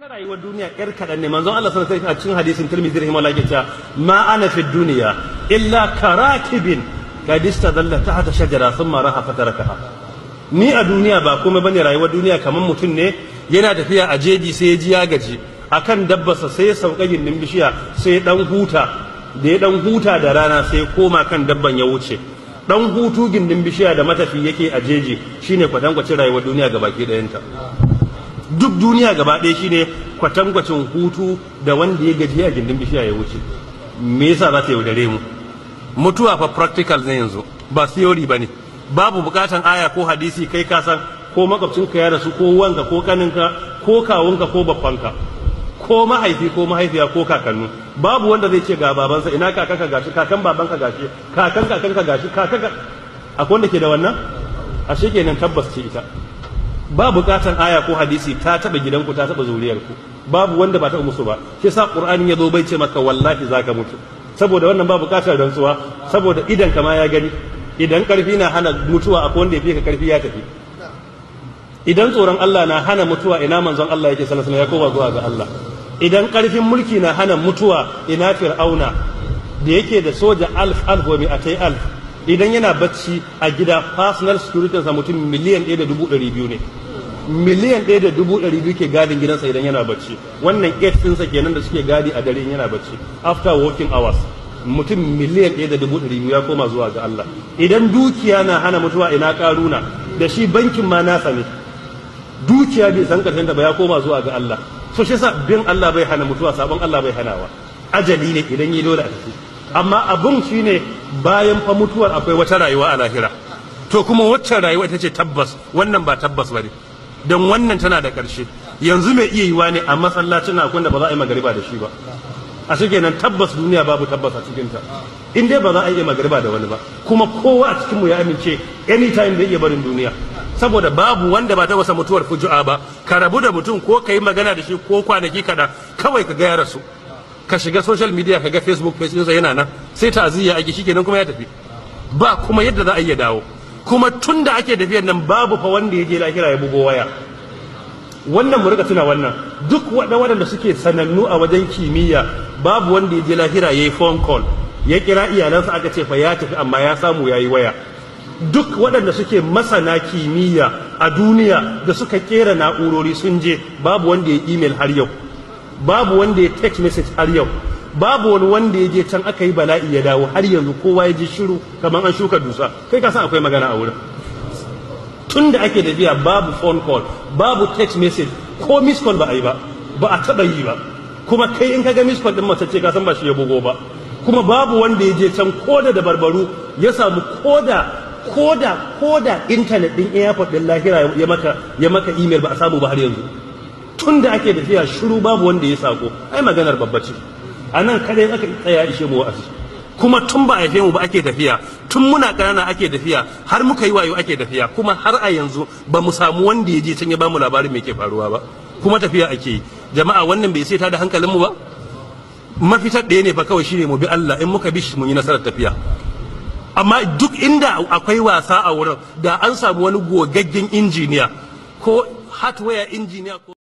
rayuwar duniya yar kaɗan ne manzon Allah sallallahu alaihi wasallam a cikin hadisin Tirmidhi rahimahullah yake cewa ma ana fi duniya illa karakibin qad istadalla tahta shajara thumma raha fatarakaha ni a duniya ba komai bane rayuwar duniya kamar mutum ne yana tafiya a jeji sai ya ji ya gaji akan dabbarsa sai ya sauka gindin bishiya sai ya dan huta da ya dan huta da rana sai ya koma kan dabban ya wuce dan hutu gindin bishiya da matafi yake a jeji shine kwatankwacin rayuwar duniya gabaki ɗayanta duk duniya gaba ɗaya shine kwatankwacin hutu da wanda ya gaji a gindin bishiya ya wuce me yasa za ta yaudare mu mutuwa fa practical ne yanzu ba theory ba ne babu bukatan aya ko hadisi kai ka san ko makwabcinka ya rasu ko wanka ko kaninka ko kawunka ko babbanka ko mahaifi ko mahaifiya ko kakannu babu wanda zai ce ga babansa ina kakanka gashi kakan babanka gashi kakan kakanka gashi kakanka akwai wanda ke da wannan ashe kenan tabbas ce ita ba bukatan aya ko hadisi ta taba gidanku ta taba zuriyarku babu wanda ba ta musu ba shi yasa qur'ani ya zo bai ce maka wallahi zaka mutu saboda wannan ba bukatar rantsuwa saboda idan kama ya gani idan karfi na hana mutuwa akwai wanda ya fi ka karfi ya tafi idan tsoron Allah na hana mutuwa ina manzon Allah yake sallallahu alaihi wasallam ya koma zuwa ga Allah idan karfin mulki na hana mutuwa ina fir'auna da yake da soja alf alf wa mi'atai alf idan yana bacci a gida personal security sa mutum miliyan ɗaya da dubu ɗari biyu ne miliyan ɗaya da dubu ɗari biyu ke gadin gidansa idan yana bacci wannan eight ɗinsa kenan da suke gadi a dare yana bacci after working hours mutum miliyan ɗaya da dubu ɗari biyu ya koma zuwa ga Allah idan dukiya na hana mutuwa ina ƙaruna da shi bankin ma nasa ne dukiya bai san ƙarshen da ba ya koma zuwa ga Allah so shi yasa bin Allah bai hana mutuwa sabon Allah bai hanawa ajali ne idan yi dole a tafi amma abun shine bayan fa mutuwar akwai wata rayuwa a lahira to kuma waccan rayuwa ita ce tabbas wannan ba tabbas bane don wannan tana da ƙarshe yanzu mai iya yiwa ne a masallacin akwai da ba za a yi magariba da shi ba a shi kenan tabbas duniya babu tabbas a cikinta in dai ba za a yi magariba da wani ba kuma kowa a cikinmu ya amince anytime zai iya barin duniya saboda babu wanda ba ta wasa mutuwar fuju'a ba ka rabu da mutum ko ka yi magana da shi ko kwanaki kada kawai ka gaya rasu ka shiga social media ka ga facebook page ɗinsa yana nan sai ta'aziyya ake shi kenan kuma ya tafi ba kuma yadda za a iya dawo kuma tun da ake tafiyar nan babu fa wanda ya je lahira ya bugo waya wannan mu rika tuna wannan duk waɗanda suke sanannu a wajen kimiyya babu wanda ya je lahira ya yi phone call ya kira iyalansa aka ce fa ya tafi amma ya samu ya yi waya duk waɗanda suke masana kimiyya a duniya da suka kera na'urori sun je babu wanda ya email har yau babu wanda ya text message har yau babu wani wanda ya je can aka yi bala'i ya dawo har yanzu kowa ya ji shiru kamar an shuka dusa kai ka san akwai magana a wurin tun da ake tafiya babu phone call babu text message ko miss call ba a yi ba ba a taba yi ba kuma kai in ka ga miss call din mace ce ka san ba shi ya bugo ba kuma babu wanda ya je can koda da barbaru ya samu koda koda koda internet din airport din lahira ya maka ya maka email ba a samu ba har yanzu tun da ake tafiya shiru babu wanda ya sako ai maganar babba ce a nan kadai aka tsaya ishe mu wa'azi kuma tun ba a haife mu ba ake tafiya tun muna ƙanana ake tafiya har muka yi wayo ake tafiya kuma har a yanzu ba mu samu wanda ya je can ya ba mu labarin me ke faruwa ba kuma tafiya ake yi jama'a wannan bai sai ta da hankalin mu ba mafitar ɗaya ne fa kawai shine mu bi Allah in muka bi shi mun yi nasarar tafiya amma duk inda akwai wasa a wurin da an samu wani gogaggen injiniya ko hardware injiniya ko